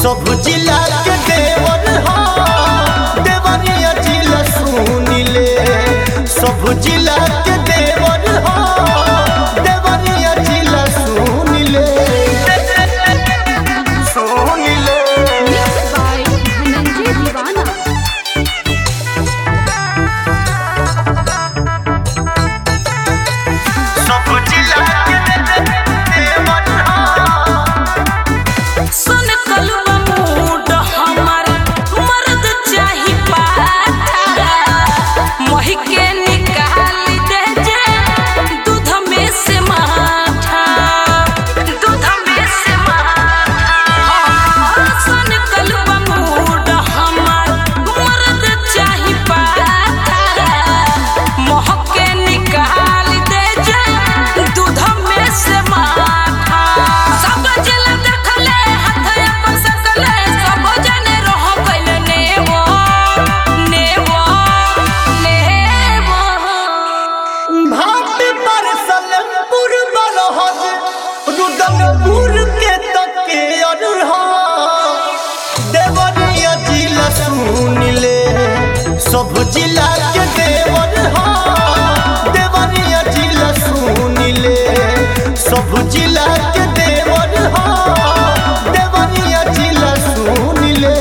सब जिला के देवर हा देवरिया जिला सुनिले सब जिला के देवर हा देवरिया जिला सुनिले सुनिले Mixed by Dhananjay Divana. सब जिला के देवर हा सुन कलवा मूड हमर मर्द चाही पाठा मोहि के निकाल दे जे दूध में से माठा दूध में से माठा सुन कलवा मूड हमर मर्द चाही पाठा मोह के निकाल दे जे दूध में से माठा सब जल देखले हाथ अपन सकले सब जने रह गइल नेवो नेवो नेवो भाट पर सलेमपुर बरहज रुदलपुर के तके अरहा देवरिया जिला सुनिले सब जिला के देवर हा देवरिया जिला सुनिले सब जिला के देवर हा देवरिया जिला सुनिले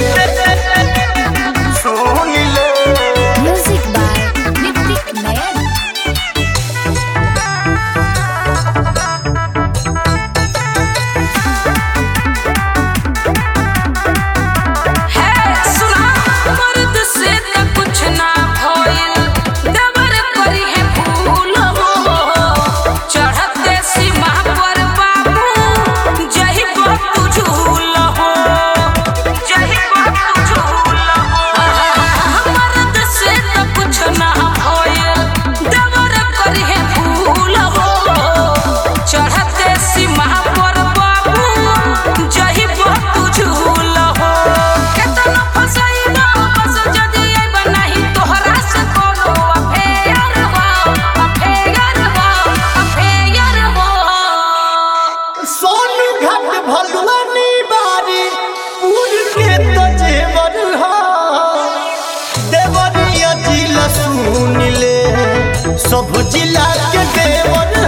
सुनिले Music by Nitik Nayan. है सुना मर्द से त कुछ ना भइल दबर करी है फूल हो चढ़ते सीमा पर बाबू जही बापू झूल हो जही बापू झूल हो मर्द से त कुछ ना भइल दबर करी है फूल हो चढ़ते सीमा पर बाबू जही बापू झूल हो केतनो फसैबो बस जदी आइब नाही तोहरा से कोनो अफेयर हो अफेयर हो अफेयर हो सोनू घाट भलुआनी बारी पूर के तो जेवर हा देवरिया जिला सुनिले सब जिला के देवर